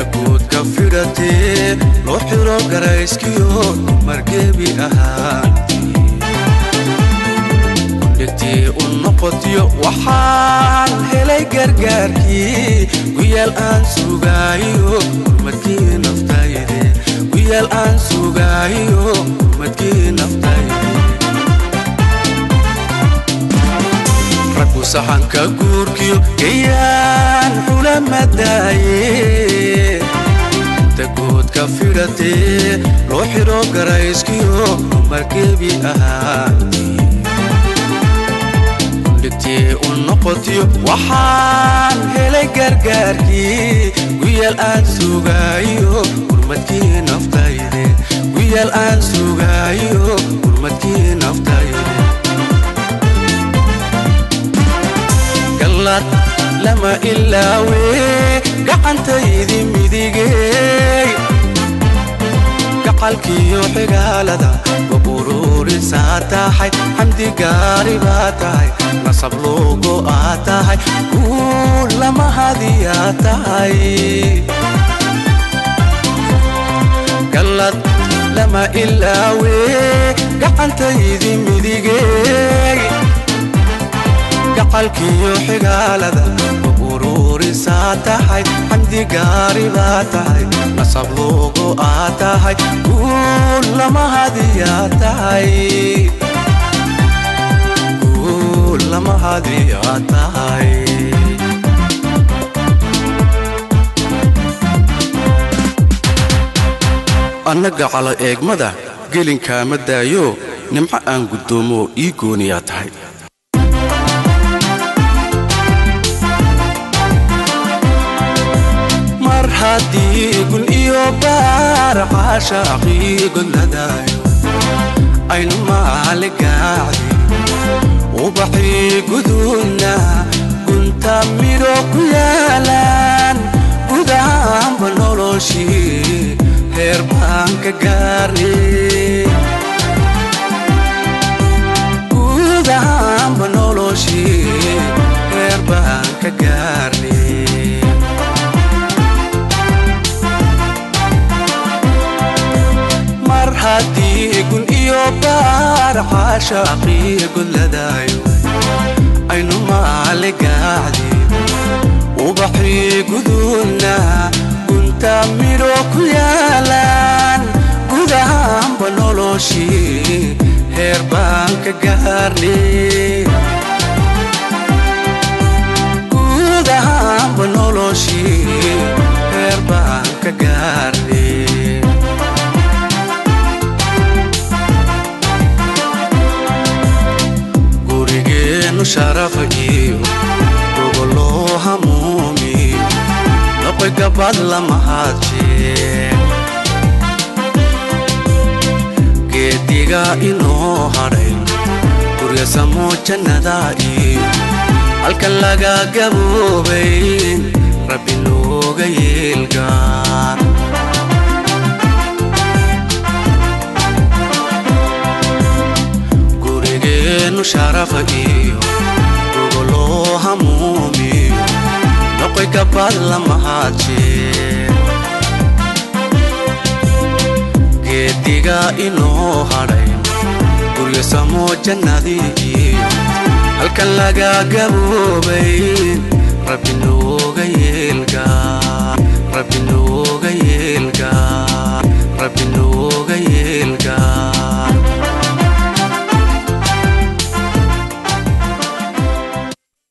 guudka fidhatee loo xiro garayskiyo margebi ahaantii dhegtii u noqotiyo waxaan helay gargaarkii guyaal aan sugaayo hurmadkii naftayde guyaal aan sugaayo hurmadkii naftayde raggu saxanka guurkiyo gayaan xulamadaaye inta guudka fidhatee loo xiro garayskiyo margebi ahaantii dhigtii u noqotiyo waxaan helay gargaarkii guyaal aan sugaayo hurmadkii naftayde guyaal aan sugaayo hurmadkii naftayde gallad lama ilaawe gacantaydi midigey gacalkiyo xigaalada waburuurisaa tahay xamdi gaari baa tahay nasab luugo aa tahay guul lama hadiyaa tahay gallad lama ilaawe gacantaydi midigey gacalkiyo xigaalada waburuurisaa tahay xamdi gaari baa tahay nasab luugo aa tahay guul lama hadiyaa tahay guul lama hadiyaa tahay annaga calo eegmada gelinkaama daayo nimco aan guddoomo ii gooniyaa tahay mar haddii gun iyo baar caashaaqii godladaayo aynu maali gaacdi ubaxii gudunna gunta midho ku yaalaan gudahaanba noloshii heer baan ka gaarnay gudahaanba noloshii heer baan ka gaarnay mar haddii gun iyo baar caashaaqii godladaayo aynu maali gaacdi ubaxii gudunna gunta midho ku yaalaan gudahaanba noloshii heer baan ka gaarnay gudahaanba noloshii heer baan ka gaarnay gurigeennu sharafa iyo gogoloo hamuumiyo noqoy gabad lamahaadjee geediga inoo hadhay guryasamoo jannadaa iyo halkan laga gaboobay rabbi nooga yeelgaan gurigeennu sharafa iyo gogoloo hamuumiyo noqoy gabad lamahaadjee geediga inoo hadhay guryasamoo jannadii iyo halkan laga gaboobay